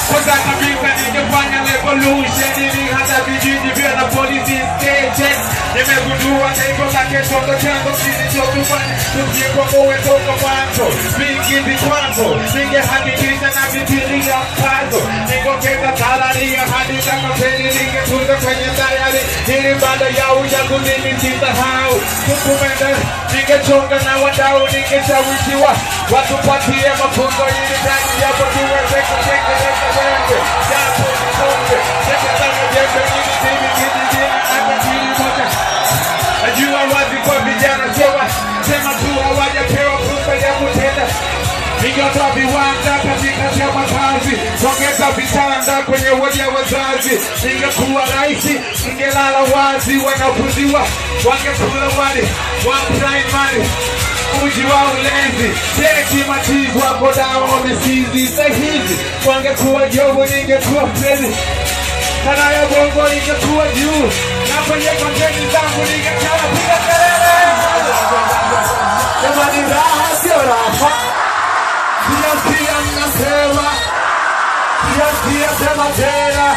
kwanza kabisa ningefanya revolution ili hata vijiji vya na polisi station nimegundua lengo la kitoto changu kilichotufanya tujikomboe toka mwanzo vingi vikwazo ningehakikisha na vitilia mkazo ningokeza talaria hadi kama peni ningetunza kwenye dayari ili baada ya uchaguzi nisisahau tukumende ningechonga na wadau ningeshawishiwa watupatie mafunzo ili ndani yapo tuweze kutekeleza wengi japo nisonge teketana jembe ili mimi kijijini hata kilimoja najua wazi kwa vijana sewa sema tu hawajapewa fursa ya kutenda Ningetoa viwanda katikati ya makazi, ongeza vitanda kwenye wodi ya wazazi. Ningekuwa rais, ningelala wazi, wanafunziwa wangekula wali wa primary uji wa ulezi, cheki matibu wako dawa wamesizi sahizi, wangekuwa jogo, ningekuwa fredi kana ya bongo ingekuwa juu, na kwenye konteni zangu ningekaa piga kelele. Jamani, raha sio raha pia pia mnasema pia pia sema tena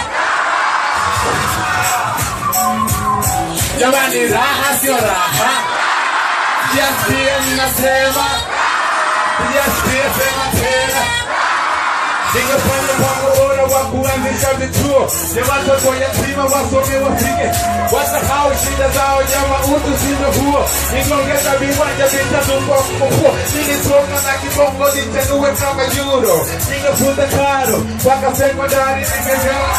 jamani raha sio raha pia pia mnasema pia pia sema tena ningefanya mpango bora wa kuanzisha vituo vya watoto yatima wasome wafike wasahau shida zao jama utu sindo huo ningeongeza viwanja vitatu kwa mkupuo nilisoma na kibongo nitenue kama juro ningefunza karo mpaka sekondari ningegewa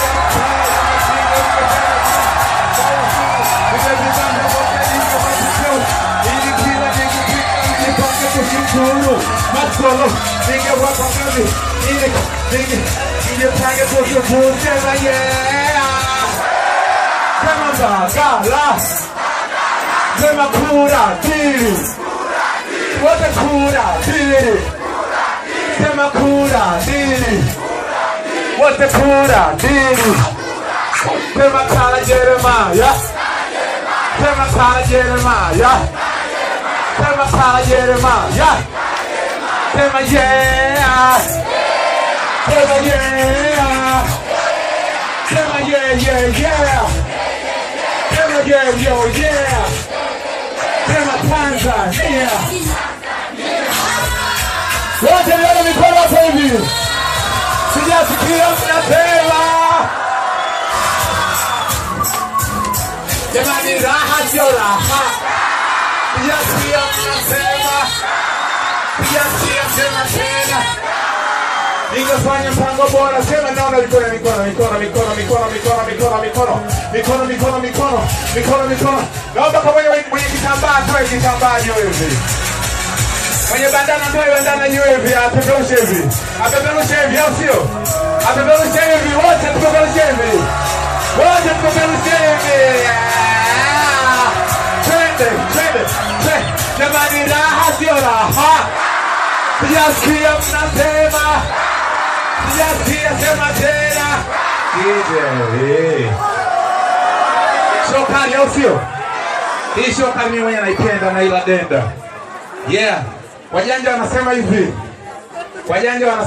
ili kila nikipika nijipange kushukuru masolo ningewapa kazi ili ninge nijipange kushukuru tena yeah kama bagala sema kura dili wote kura dili sema kura dili wote kura dili sema kala Jeremaya sema kala Jeremaya sema kala Jeremaya sema yeah sema yeah sema yeah yeah yeah sema yeah yo yeah sema Tanzania wote nione mikono hapo hivi sijasikia mnasema jamani raha sio raha sijasikia mnasema sijasikia sema tena ningefanya mpango bora sema naona mikono mikono mikono mikono mikono mikono mikono mikono mikono mikono mikono mikono mikono naomba kwa mwenye mwenye kitambaa toe kitambaa juu hivi mwenye bandana toe bandana juu hivi apeperushe hivi apeperushe hivi au sio apeperushe hivi wote tupeperushe hivi wote tupeperushe hivi Ah! twende twende twende jamani raha sio raha sijasikia mnasema sijasikia sema tena Kije. Sio kali au sio? Hii sio kali mimi mwenyewe naipenda na ila denda. Yeah. Wajanja wanasema hivi. Wajanja wanasema